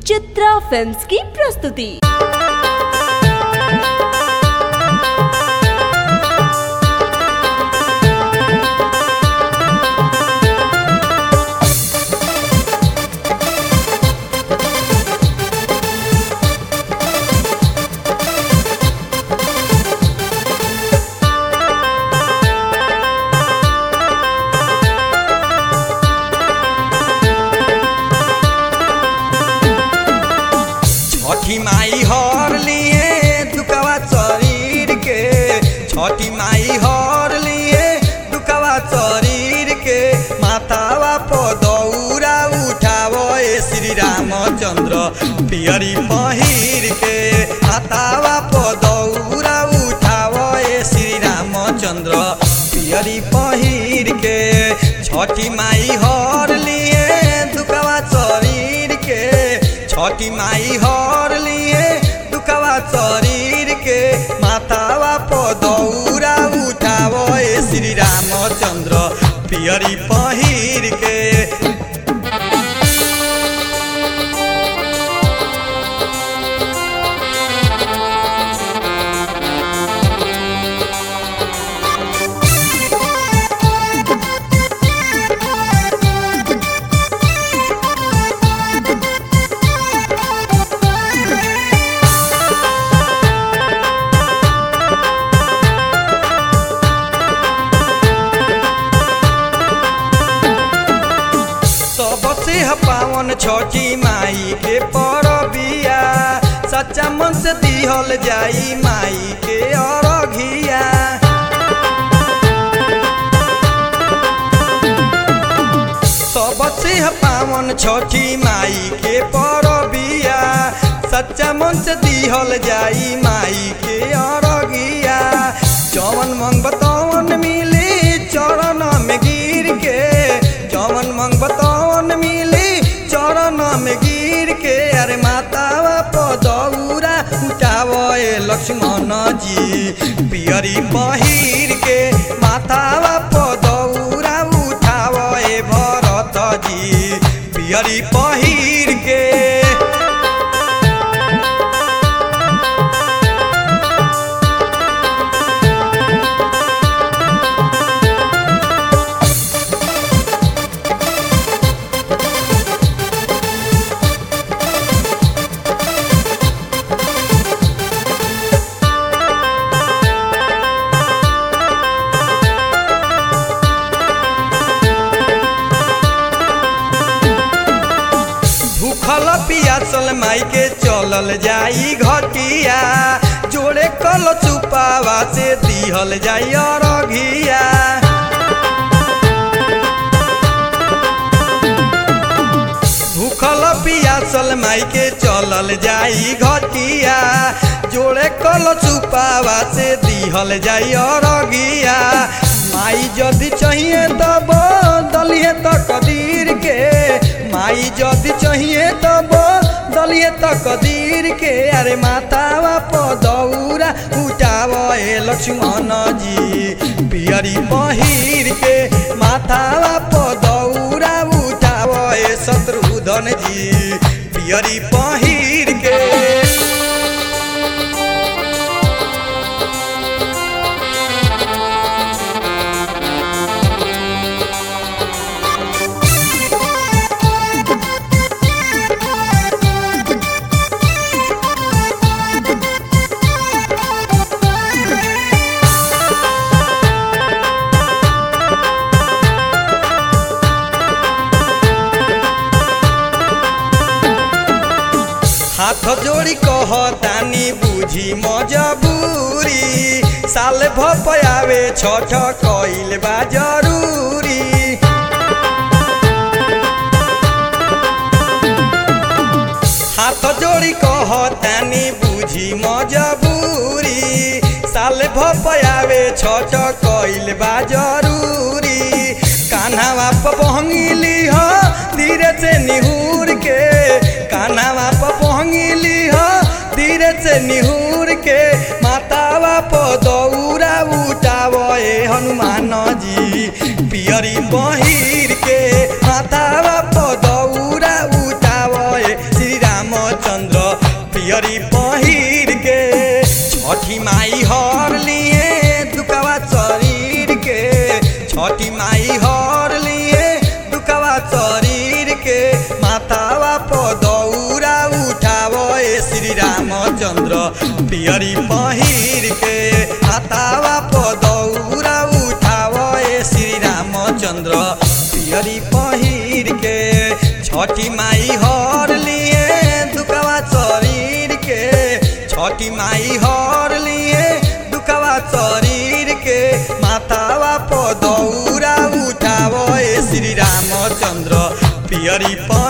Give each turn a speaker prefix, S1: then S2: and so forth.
S1: Chitra films की प्रस्तुति
S2: छठी माई हर लिए दुकवा शरीर के छठी माई हर लिए दुकवा शरीर के मातावा पदौरा उठाव ए श्री रामचंद्र पियरी पहिर के मातावा पदौरा उठाव ए श्री रामचंद्र पियरी पहिर के छठी माई हर लिए दुकवा शरीर के छठी माई हर लिए दुखवा शरीर के मातावा पदौरा उठाव ए श्री रामचंद्र पियरी पहिर के सबसे ह पावन छठी माई के परबिया सच्चा मन से दिहल जाई माई के अरघिया सबसे ह पावन छठी माई के परबिया सच्चा मन से दिहल जाई माई के अरगिया जवन मंग तवन मिली चरण में गिर के जवन मंग तवन मिली चरण में गिर के अरे मातावा पदौरा उठाव ए लक्ष्मण जी पियरी पहिर के मातावा पदौरा उठाव ए भरत जी पियरी पहिर के भूखल पियासल माई के चलल जाई घटिया जोड़े कल चुपावा से दिहल जाई अरघिया भूखल पियासल माई के चलल जाई घटिया जोड़े कल चुपावा से दिहल जाई अरघिया माई जदि चाहिए तब दलिए त कदीर के माई जदि चाहिए तब दलिए त कदीर के अरे मातावा पदौरा उठाव ए लक्ष्मण जी पियरी पहिर के मातावा पदौरा उठाव ए शत्रुधन जी पियरी पहिर के हाथ जोड़ी कह तानी बुझी मजबूरी साल भपयावे छठ कइल बा जरूरी हाथ जोड़ी कह तानी बुझी मजबूरी साल भपयावे छठ कइल बा जरूरी कान्हा पर पहंगिली ह धीरे से निहूर के कान्हा पर पहंगिली ह धीरे से निहूर के मातावा पदौरा उठाव ए हनुमान जी पियरी पहिर के मातावा पदौरा उठाव ए श्री राम पियरी पहिर के छठी माई हर लिए दुकवा शरीर के छठी माई हर लिए दुकवा शरीर के मातावा पदौरा उठाव ए श्री रामचंद्र पियरी पहिर के मातावा पदौरा उठाव ए श्री रामचंद्र पियरी पहिर के छठी माई हर लिए दुकवा शरीर के छठी माई हर लिए दुकवा शरीर के मातावा पदौरा उठाव ए श्री रामचंद्र पियरी प